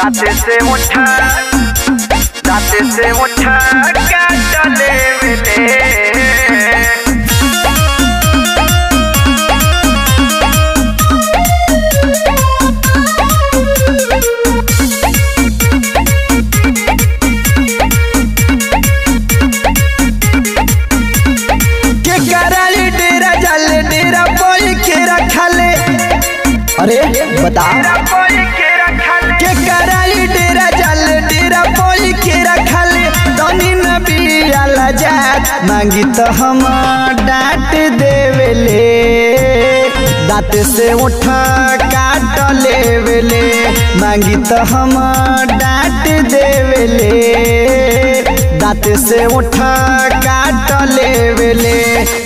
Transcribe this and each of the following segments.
दाते से उठा दाते से उठा काट लेवेले के कराली डेरा जल डेरा बोल के रखले अरे बता बोल के रखल के कराली डेरा जल डेरा बोल के रखले तनी नबी आला जात मांगी तो हम डांट देवेले दांत से उठा काट लेवेले मांगी तो हम डांट देवेले दांत से उठा काट लेवेले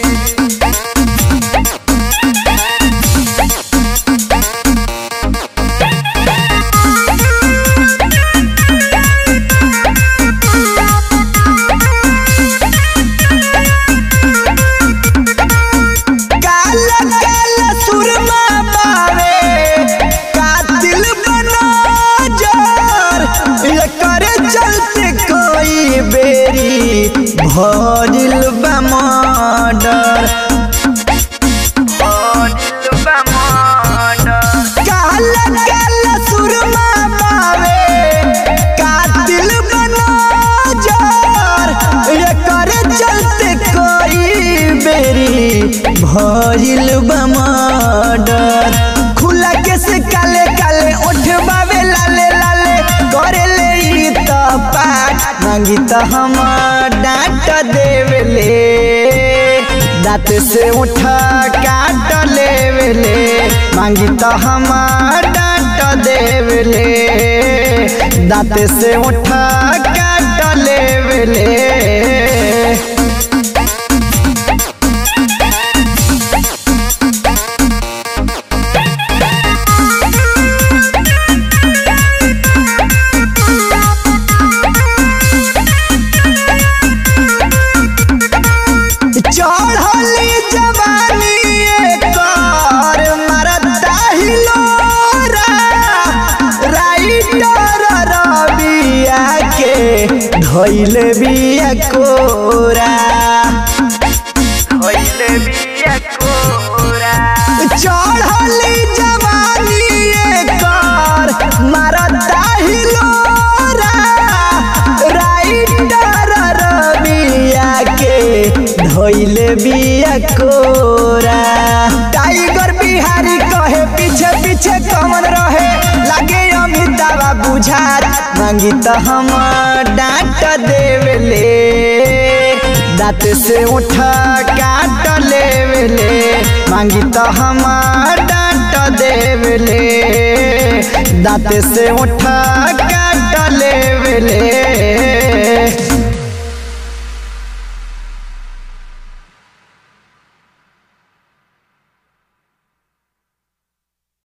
काला काला सुरमा पावे कातिल बना जार करे चलते कोई बेरी भजिल बा मर्डर काला काला सुरमा पावे कातिल बना जार करे चलते कोई बेरी भजिल बा मर्डर खुला के से काले काले उठबावे लाले लाले करे ले ई त पाठ मांगी त हम डांट देवेले दांत से उठा काट लेवेले मांगी त हम डांट देवेले दांत से उठा काट लेवेले चढ़ली जवानी एकर मरता हिलोरा राइटर रबिया के धैल बिया कोरा चढ़ली जवानी एकर मरता हिलोरा राइटर रबिया के धैल बिया कोरा टाइगर बिहारी कहे पीछे पीछे कमन रहे लागे अमिताभ बुझात मांगी तो हम डांट देवेले दांत से उठा काट लेवेले मांगी तो हम डांट देवेले दांत से उठा काट लेवेले